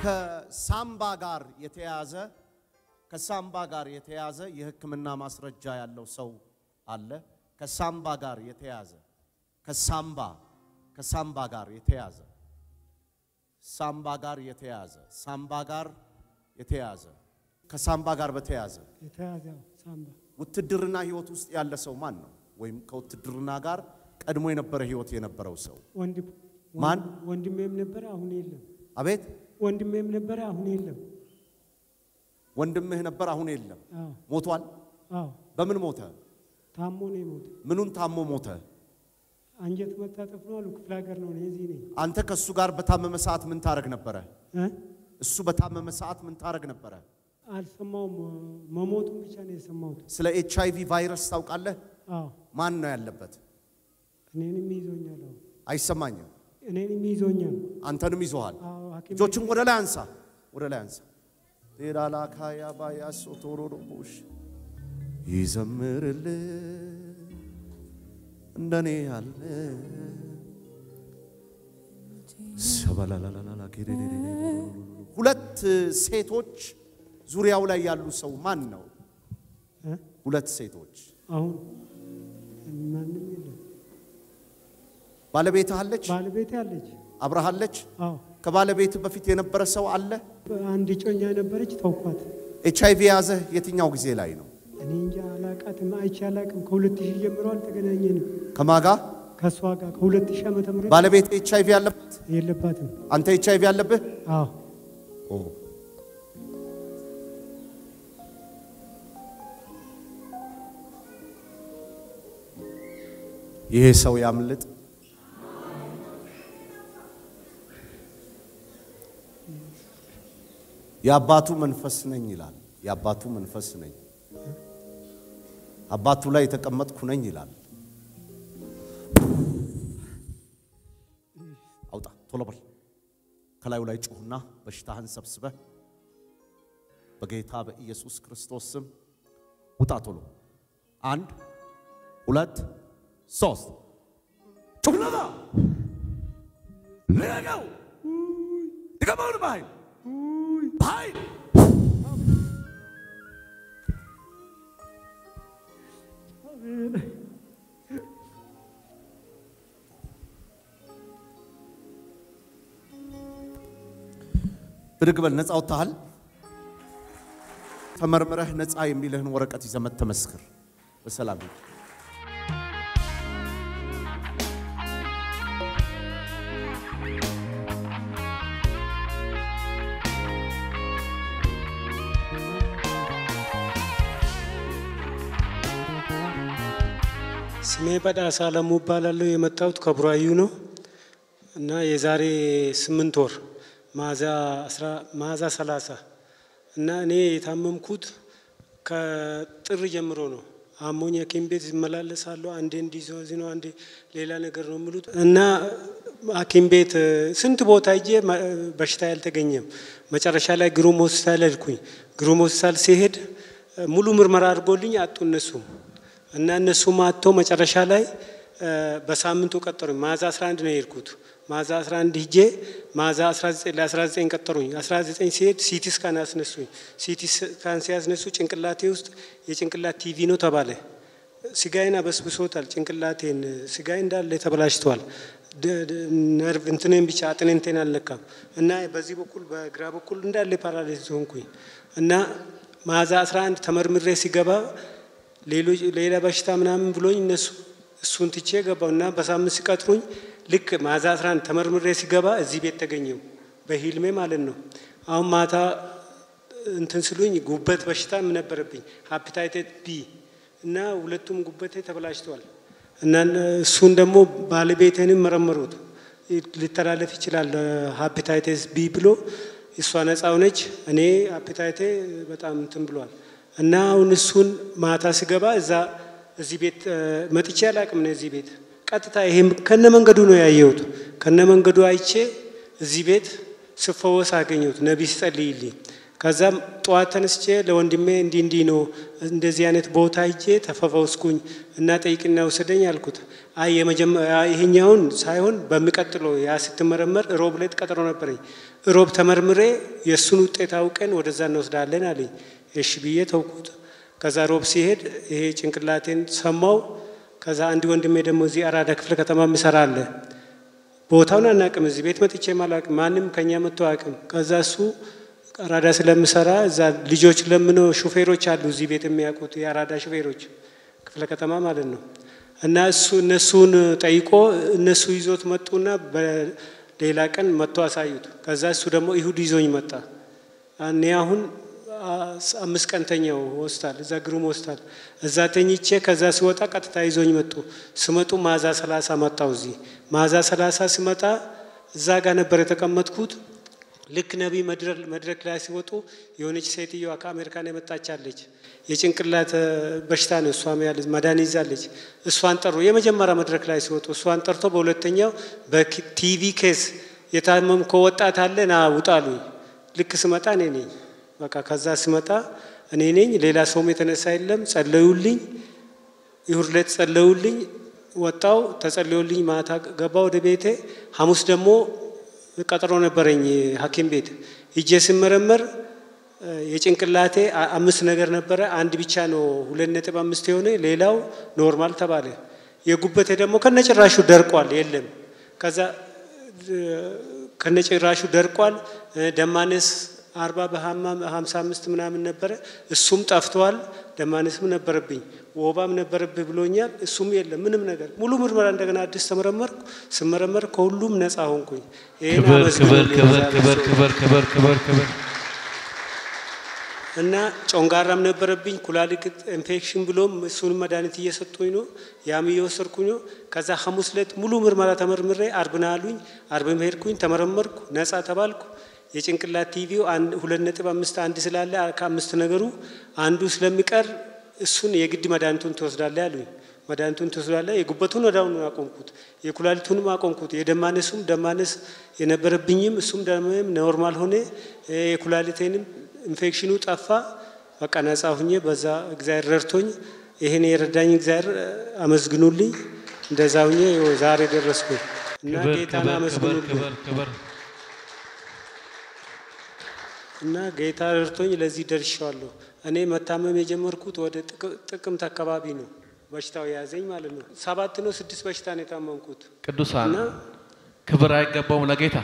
ከሳምባ ጋር የተያዘ ከሳምባ ጋር የተያዘ የሕክምና ማስረጃ ያለው ሰው አለ። ከሳምባ ጋር የተያዘ ከሳምባ ከሳምባ ጋር የተያዘ ሳምባ ጋር የተያዘ ሳምባ ጋር የተያዘ ከሳምባ ጋር በተያዘ የተያዘ ሳምባ ውትድርና ህይወት ውስጥ ያለ ሰው ማን ነው? ወይም ከውትድርና ጋር ቀድሞ የነበረ ህይወት የነበረው ሰው ወንድም ማን? ወንድሜም ነበረ፣ አሁን የለም። አቤት ወንድሜም ነበረ፣ አሁን የለም። ወንድምህ ነበር፣ አሁን የለም። አዎ ሞቷል። አዎ፣ በምን ሞተ? ታሞ ነው የሞተ። ምኑን ታሞ ሞተ? አንጀት መታጠፍ ነው አሉ። ክፍለ ሀገር ነው፣ እኔ እዚህ ነኝ። አንተ ከእሱ ጋር በታመመ ሰዓት ምን ታረግ ነበረ? እ? እሱ በታመመ ሰዓት ምን ታረግ ነበረ? አልሰማውም። መሞቱን ብቻ ነው የሰማሁት። ስለ ኤች አይቪ ቫይረስ ታውቃለህ? አዎ ማን ነው ያለበት? እኔንም ይዞኛል። አዎ አይሰማኝም። እኔንም ይዞኛል። አንተንም ይዞሃል። አዎ ሐኪም እጆችን ወደ ላይ አንሳ፣ ወደ ላይ አንሳ። ቴላላካያ ባያሶ ቶሮሮቦሽ ይዘምርልህ እንደኔ ያለ ሰበላላላላ ኬሬሬሬሬ ሁለት ሴቶች ዙሪያው ላይ ያሉ ሰው ማን ነው? እ? ሁለት ሴቶች አሁን ማንም የለም። ባለቤትህ አለች? ባለቤቴ አለች። አብረሃለች? አዎ ከባለቤት በፊት የነበረ ሰው አለ? አንድ ጮኛ ነበረች፣ ተውኳት። ኤች አይቪ የያዘህ የትኛው ጊዜ ላይ ነው? እኔ እንጃ አላቃትም፣ አይቼ አላቅም። ከሁለት ሺህ ጀምሮ አልተገናኘንም ከማጋ ከእሷ ጋር ከሁለት ሺህ ዓመተ ምህረት ባለቤት ኤች አይቪ ያለበት? የለባትም። አንተ ኤች አይቪ ያለብህ? አዎ ኦ ይሄ ሰው ያምልጥ። የአባቱ መንፈስ ነኝ ይላል። የአባቱ መንፈስ ነኝ፣ አባቱ ላይ የተቀመጥኩ ነኝ ይላል። አውጣ ቶሎ በል። ከላዩ ላይ ጩሁና በሽታህን ሰብስበህ በጌታ በኢየሱስ ክርስቶስ ስም ውጣ። ቶሎ አንድ ሁለት ሶስት ጩሁና ልቀቀው! ድገመውን በኃይል በኃይል ብድግ በል። ነፃ ወጥተሃል። ተመርምረህ ነፃ የሚልህን ወረቀት ይዘህ መጥተህ ተመስክር። በሰላም ሂድ። ስሜ በዳሳ አለሙ እባላለሁ። የመጣሁት ከቡራዩ ነው እና የዛሬ ስምንት ወር ሚያዝያ ሰላሳ እና እኔ የታመምኩት ከጥር ጀምሮ ነው። አሞኝ ሐኪም ቤት ይመላለሳለሁ። አንዴ እንዲዞዝ ነው፣ አንዴ ሌላ ነገር ነው የሚሉት እና ሐኪም ቤት ስንት ቦታ ሄጄ በሽታ ያልተገኘም። መጨረሻ ላይ ግሩም ሆስፒታል ሄድኩኝ። ግሩም ሆስፒታል ሲሄድ ሙሉ ምርመራ አድርጎልኝ አጡ እነሱም እና እነሱም አጥተው መጨረሻ ላይ በሳምንቱ ቀጠሩኝ። ሚያዝያ 11 ነው የሄድኩት። ሚያዝያ 11 ሂጄ ሚያዝያ 19 ለ19 ቀጠሩኝ። 19 ሲሄድ ሲቲ ስካን አስነሱኝ። ሲቲ ስካን ሲያስነሱ ጭንቅላቴ ውስጥ የጭንቅላት ቲቪ ነው ተባለ። ስጋዬን አበስብሶታል። ጭንቅላቴን ስጋዬ እንዳለ ተበላሽቷል። ነርቭ እንትኔን ብቻ አጥንቴን አልነካም እና በዚህ በኩል በግራ በኩል እንዳለ ፓራላይዝ ሆንኩኝ እና ሚያዝያ 11 ተመርምሬ ሲገባ ሌሎች ሌላ በሽታ ምናምን ብሎኝ እነሱ እሱን ትቼ ገባው እና በሳምንት ሲቀጥሩኝ ልክ ሚያዝያ 11 ተመርምሬ ሲገባ እዚህ ቤት ተገኘው በሂልሜ ማለት ነው። አሁን ማታ እንትን ስሉኝ ጉበት በሽታ ነበረብኝ ሃፒታይቴት ቢ እና ሁለቱም ጉበቴ ተበላሽተዋል እና እሱን ደግሞ ባለቤቴንም መረመሩት ሊተላለፍ ይችላል ሃፒታይቴስ ቢ ብሎ እሷ ነፃ ሆነች። እኔ ሃፒታይቴ በጣም እንትን ብሏል። እና አሁን እሱን ማታ ስገባ እዛ እዚህ ቤት መጥቼ አላቅም ነው እዚህ ቤት ቀጥታ ይሄም ከነ መንገዱ ነው ያየሁት። ከነ መንገዱ አይቼ እዚህ ቤት ስፈወስ አገኘሁት። ነቢይ ሲጸልይልኝ ከዛም ጠዋት ተነስቼ ለወንድሜ እንዲህ እንዲህ ነው እንደዚህ አይነት ቦታ ሂጄ ተፈፈውስኩኝ እና ጠይቅና ውሰደኝ አልኩት። አይ ይሄኛውን ሳይሆን በሚቀጥለው ያ ስትመረመር ሮብ ዕለት ቀጠሮ ነበረኝ። ሮብ ተመርምሬ የእሱን ውጤት አውቀን ወደዛ እንወስዳለን አለኝ። እሺ ብዬ ተውኩት። ከዛ ሮብ ሲሄድ ይሄ ጭንቅላቴን ሰማው። ከዛ አንድ ወንድሜ ደግሞ እዚህ አራዳ ክፍለ ከተማ ምሰራ አለ። ቦታውን አናቅም፣ እዚህ ቤት መጥቼ አላቅም፣ ማንም ከኛ መጥቶ አያውቅም። ከዛ እሱ አራዳ ስለምሰራ እዛ ልጆች ለምነው ሹፌሮች አሉ እዚህ ቤት የሚያውቁት የአራዳ ሹፌሮች ክፍለ ከተማ ማለት ነው። እና እሱ እነሱን ጠይቆ እነሱ ይዞት መጡና በሌላ ቀን መጥቶ አሳዩት። ከዛ እሱ ደግሞ ይሁድ ይዞኝ መጣ። እኔ አሁን አምስት ቀን ተኛው ሆስፒታል፣ እዛ ግሩም ሆስፒታል እዛ ተኝቼ ከዛ ሲወጣ ቀጥታ ይዞኝ መጡ። ስመጡ ማዛ ሰላሳ መጣው እዚህ ማዛ ሰላሳ ስመጣ እዛ ጋር ነበር የተቀመጥኩት። ልክ ነቢይ መድረክ ላይ ሲወጡ የሆነች ሴትዮዋ ከአሜሪካን የመጣች አለች። የጭንቅላት በሽታ ነው እሷም ያለች መዳን ይዛለች። እሷን ጠሩ። የመጀመሪያ መድረክ ላይ ሲወጡ እሷን ጠርቶ በሁለተኛው በቲቪ ኬስ የታመምከው ወጣት አለ ና ውጣ አሉኝ። ልክ ስመጣ እኔ ነኝ። በቃ ከዛ ስመጣ እኔ ነኝ። ሌላ ሰውም የተነሳ የለም። ጸለዩልኝ። ይሁድ ዕለት ጸለዩልኝ። ወጣው ተጸለዩልኝ። ማታ ገባ ወደ ቤቴ። ሐሙስ ደግሞ ቀጠሮ ነበረኝ ሐኪም ቤት ሂጄ ስመረመር የጭንቅላቴ አምስት ነገር ነበረ። አንድ ብቻ ነው ሁለት ነጥብ አምስት የሆነ ሌላው ኖርማል ተባለ። የጉበቴ ደግሞ ከነጭራሹ ደርቋል፣ የለም። ከዛ ከነጭራሹ ደርቋል። ደማነስ አርባ በሀምሳ አምስት ምናምን ነበረ፣ እሱም ጠፍተዋል። ደማነስም ነበረብኝ፣ ወባም ነበረብህ ብሎኛል። እሱም የለም ምንም ነገር። ሙሉ ምርመራ እንደገና አዲስ ተመረመርኩ። ስመረመር ከሁሉም ነፃ ሆንኩኝ። ክብር ክብር ክብር ክብር ክብር ክብር ክብር ክብር እና ጮንጋራም ነበረብኝ ኩላሊት ኢንፌክሽን ብሎም እሱንም መድኃኒት እየሰጡኝ ነው፣ ያም እየወሰድኩኝ ነው። ከዛ ሐሙስ ዕለት ሙሉ ምርመራ ተመርምሬ አርብና አሉኝ። አርብም ሄድኩኝ፣ ተመረመርኩ፣ ነፃ ተባልኩ። የጭንቅላት ቲቪው ሁለት ነጥብ አምስት አንድ ስላለ ከአምስት ነገሩ አንዱ ስለሚቀር እሱን የግድ መድኃኒቱን ትወስዳለ ያሉኝ። መድኃኒቱን ትወስዳለ። የጉበቱን ወዳሁኑ አቆምኩት፣ የኩላሊቱንም አቆምኩት። የደማነሱም ደማነስ የነበረብኝም እሱም ደም ኖርማል ሆነ። የኩላሊቴንም ኢንፌክሽኑ ጠፋ። በቃ ነጻ ሁኜ በዛ እግዚአብሔር ረድቶኝ ይሄን የረዳኝ እግዚአብሔር አመስግኑልኝ። እንደዛ ሁኜ ዛሬ ደረስኩኝ እና ጌታን አመስግኑልኝ እና ጌታ ረድቶኝ ለዚህ ደርሻለሁ። እኔ መታመም የጀመርኩት ወደ ጥቅምት አካባቢ ነው በሽታው የያዘኝ ማለት ነው። ሰባት ነው ስድስት በሽታ ነው የታመምኩት። ቅዱሳን ክብር አይገባውም ለጌታ።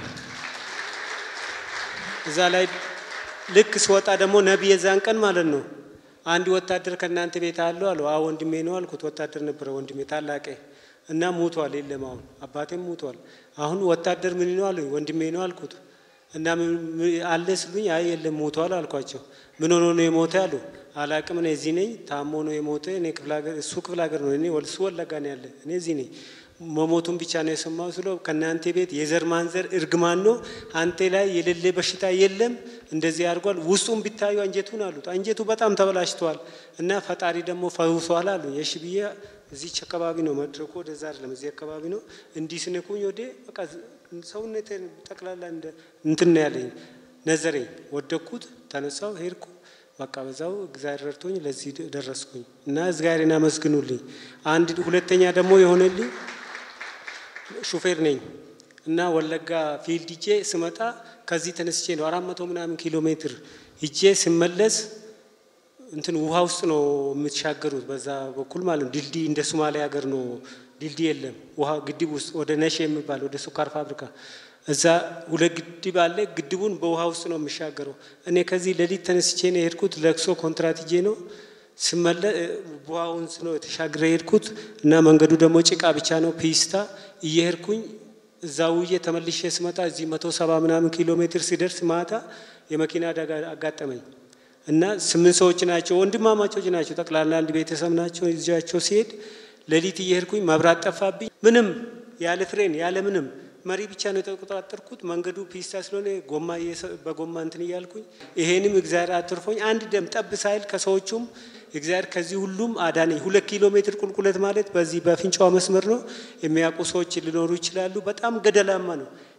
እዛ ላይ ልክ ስወጣ ደግሞ ነቢይ የዛን ቀን ማለት ነው አንድ ወታደር ከእናንተ ቤት አለው አለው። አዎ ወንድሜ ነው አልኩት። ወታደር ነበረ ወንድሜ ታላቄ እና ሞቷል። የለም አሁን አባቴም ሞቷል። አሁን ወታደር ምን ነው አሉኝ። ወንድሜ ነው አልኩት። እና አለ ስሉኝ፣ አይ የለም ሞቷል አልኳቸው። ምን ሆኖ ነው የሞተ አሉ። አላቅም እኔ እዚህ ነኝ። ታሞ ነው የሞተ። እኔ ክፍለ ሀገር እሱ ክፍለ ሀገር ነው፣ እኔ እሱ ወለጋ ነው ያለ። እኔ እዚህ ነኝ። መሞቱን ብቻ ነው የሰማው ስለው ከእናንተ ቤት የዘር ማንዘር እርግማን ነው፣ አንተ ላይ የሌለ በሽታ የለም፣ እንደዚህ አድርጓል። ውስጡን ቢታዩ አንጀቱን አሉት። አንጀቱ በጣም ተበላሽተዋል እና ፈጣሪ ደግሞ ፈውሷል አሉ። የሺ ብዬ እዚች አካባቢ ነው መድረኩ፣ ወደዛ አይደለም እዚህ አካባቢ ነው። እንዲህ ስነኩኝ ወደ በቃ ሰውነቴን ጠቅላላ እንትን ነው ያለኝ ነዘረኝ። ወደኩት፣ ተነሳው፣ ሄድኩ። በቃ በዛው እግዚአብሔር ረድቶኝ ለዚህ ደረስኩኝ እና እግዚአብሔርን አመስግኑልኝ። አንድ ሁለተኛ ደግሞ የሆነልኝ ሹፌር ነኝ እና ወለጋ ፊልድ ሂጄ ስመጣ ከዚህ ተነስቼ ነው አራት መቶ ምናምን ኪሎ ሜትር ሂጄ ስመለስ እንትን ውሃ ውስጥ ነው የምትሻገሩት በዛ በኩል ማለት ነው። ድልድይ እንደ ሶማሊያ ሀገር ነው ድልድይ የለም። ውሃ ግድብ ውስጥ ወደ ነሽ የሚባል ወደ ስኳር ፋብሪካ እዛ ሁለት ግድብ አለ። ግድቡን በውሃ ውስጥ ነው የሚሻገረው። እኔ ከዚህ ሌሊት ተነስቼ ነው የሄድኩት። ለቅሶ ኮንትራት ሂጄ ነው ስመለ ውሃውን ነው የተሻግረ የሄድኩት እና መንገዱ ደግሞ ጭቃ ብቻ ነው ፒስታ እየሄድኩኝ እዛ ውዬ ተመልሼ ስመጣ እዚህ መቶ ሰባ ምናምን ኪሎ ሜትር ሲደርስ ማታ የመኪና አደጋ አጋጠመኝ እና ስምንት ሰዎች ናቸው፣ ወንድማማቾች ናቸው። ጠቅላላ አንድ ቤተሰብ ናቸው። ይዣቸው ሲሄድ ሌሊት እየሄድኩኝ መብራት ጠፋብኝ። ምንም ያለ ፍሬን ያለ ምንም መሪ ብቻ ነው የተቆጣጠርኩት። መንገዱ ፒስታ ስለሆነ ጎማ በጎማ እንትን እያልኩኝ ይሄንም እግዚአብሔር አትርፎኝ አንድ ደም ጠብ ሳይል ከሰዎቹም እግዚአብሔር ከዚህ ሁሉም አዳነኝ። ሁለት ኪሎ ሜትር ቁልቁለት ማለት በዚህ በፍንጫዋ መስመር ነው። የሚያውቁ ሰዎች ሊኖሩ ይችላሉ። በጣም ገደላማ ነው።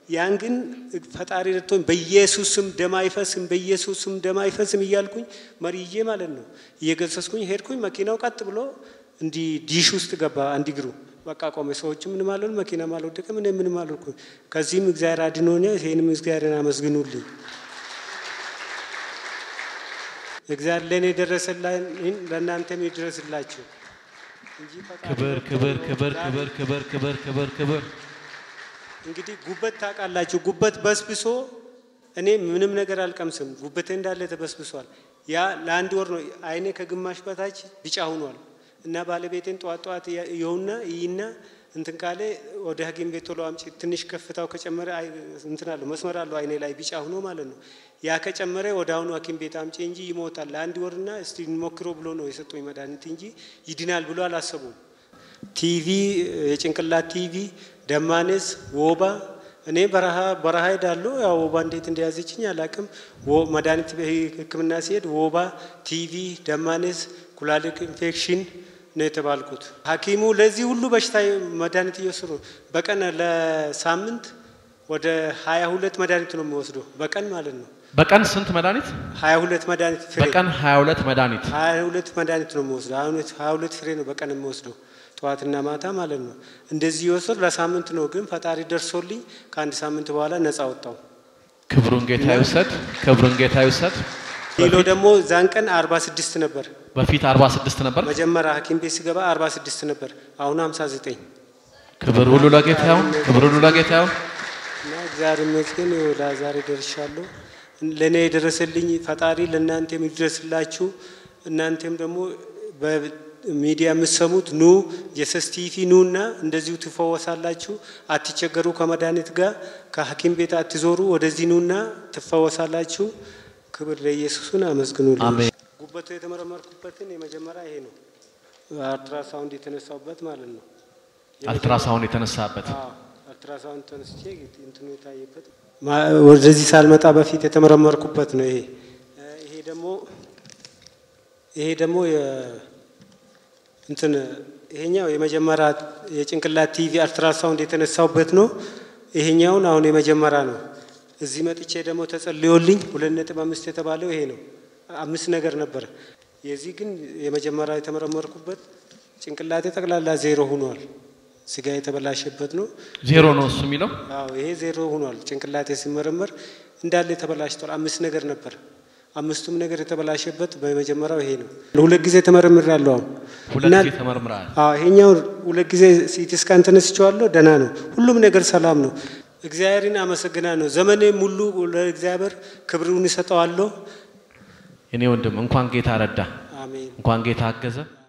ያን ግን ፈጣሪ ረድቶኝ በኢየሱስ ስም ደም አይፈስም፣ በኢየሱስ ስም ደም አይፈስም እያልኩኝ መሪዬ ማለት ነው እየገሰስኩኝ ሄድኩኝ። መኪናው ቀጥ ብሎ እንዲህ ዲሽ ውስጥ ገባ አንድ እግሩ በቃ ቆመ። ሰዎች ምንም አልሆኑ፣ መኪናም አልወደቀም፣ እኔ ምንም አልሆንኩም። ከዚህም እግዚአብሔር አድኖኛል። ይሄንም እግዚአብሔርን አመስግኑልኝ። እግዚአብሔር ለእኔ የደረሰላኝ ለእናንተም ይድረስላችሁ እንጂ ፈጣሪ ክብር ክብር ክብር ክብር ክብር ክብር ክብር ክብር እንግዲህ ጉበት ታውቃላችሁ። ጉበት በስብሶ እኔ ምንም ነገር አልቀምስም። ጉበቴ እንዳለ ተበስብሷል። ያ ለአንድ ወር ነው። አይኔ ከግማሽ በታች ቢጫ ሆኗል እና ባለቤቴን ጠዋት ጠዋት የውና ይይና እንትን ካለ ወደ ሐኪም ቤት ቶሎ አምጪ። ትንሽ ከፍታው ከጨመረ አይ- እንትን አለው መስመር አለው አይኔ ላይ ቢጫ ሆኖ ማለት ነው። ያ ከጨመረ ወደ አሁኑ ሐኪም ቤት አምጪ እንጂ ይሞታል ለአንድ ወርና እስቲ እንሞክሮ ብሎ ነው የሰጡኝ መድኃኒት እንጂ ይድናል ብሎ አላሰቡም። ቲቪ የጭንቅላት ቲቪ፣ ደማኔስ፣ ወባ እኔ በረሃ በረሃ ሄዳለሁ። ያው ወባ እንዴት እንደያዘችኝ አላቅም። መድኃኒት ሕክምና ሲሄድ ወባ፣ ቲቪ፣ ደማኔስ፣ ኩላሊት ኢንፌክሽን ነው የተባልኩት። ሐኪሙ ለዚህ ሁሉ በሽታ መድኃኒት እየወሰዱ በቀን ለሳምንት ወደ ሀያ ሁለት መድኃኒት ነው የሚወስደው በቀን ማለት ነው። በቀን ስንት መድኃኒት? ሀያ ሁለት መድኃኒት ፍሬ በቀን 22 መድኃኒት። ሀያ ሁለት መድኃኒት ነው የሚወስደው። ሀያ ሁለት ፍሬ ነው በቀን የሚወስደው ጠዋትና ማታ ማለት ነው። እንደዚህ የወሰድ ለሳምንት ነው። ግን ፈጣሪ ደርሶልኝ ከአንድ ሳምንት በኋላ ነፃ ወጣው። ክብሩን ጌታ ይውሰድ። ክብሩን ጌታ ይውሰድ። ኪሎ ደግሞ ዛን ቀን አርባ ስድስት ነበር። በፊት 46 ነበር። መጀመሪያ ሐኪም ቤት ሲገባ አርባ ስድስት ነበር። አሁን ሀምሳ ዘጠኝ ክብር ሁሉ ለጌታ ይሁን። ክብር ሁሉ ለጌታ ይሁን። እና እግዚአብሔር ይመስገን ወደ ዛሬ ደርሻለሁ። ለእኔ የደረሰልኝ ፈጣሪ ለእናንተም ይድረስላችሁ። እናንተም ደግሞ በሚዲያ የምትሰሙት ኑ የሰስ ቲቪ ኑ እና እንደዚሁ ትፈወሳላችሁ። አትቸገሩ። ከመድኃኒት ጋር ከሐኪም ቤት አትዞሩ። ወደዚህ ኑና ትፈወሳላችሁ። ክብር ለኢየሱስን አመስግኑልኝ። አሜን። ጉበቱ የተመረመርኩበትን የመጀመሪያ ይሄ ነው። አልትራሳውንድ የተነሳውበት ማለት ነው። አልትራሳውንድ የተነሳበት አዎ፣ አልትራሳውንድ ተነስቼ እንትኑ የታየበት ወደዚህ ሳልመጣ በፊት የተመረመርኩበት ነው። ይሄ ይሄ ደግሞ ይሄ ደግሞ የ- እንትን ይሄኛው የመጀመሪያ የጭንቅላት ቲቪ አልትራሳውንድ የተነሳውበት ነው። ይሄኛውን አሁን የመጀመሪያ ነው። እዚህ መጥቼ ደግሞ ተጸልዮልኝ ሁለት ነጥብ አምስት የተባለው ይሄ ነው። አምስት ነገር ነበረ። የዚህ ግን የመጀመሪያ የተመረመርኩበት ጭንቅላቴ ጠቅላላ ዜሮ ሆኗል። ስጋ የተበላሸበት ነው። ዜሮ ነው እሱ የሚለው አዎ ይሄ ዜሮ ሆኗል። ጭንቅላቴ ሲመረመር እንዳለ ተበላሽቷል። አምስት ነገር ነበር። አምስቱም ነገር የተበላሸበት በመጀመሪያው ይሄ ነው። ሁለት ጊዜ ተመርምሬያለሁ። አሁን ሁለት እና- ጊዜ ተመርምረሃል። አዎ ይሄኛው ሁለት ጊዜ ሲቲ ስካን ተነስቼዋለሁ። ደህና ነው። ሁሉም ነገር ሰላም ነው። እግዚአብሔርን አመሰግናለሁ። ዘመኔ ሙሉ ለእግዚአብሔር ክብሩን እሰጠዋለሁ። እኔ ወንድም እንኳን ጌታ ረዳ፣ አሜን። እንኳን ጌታ አገዘ።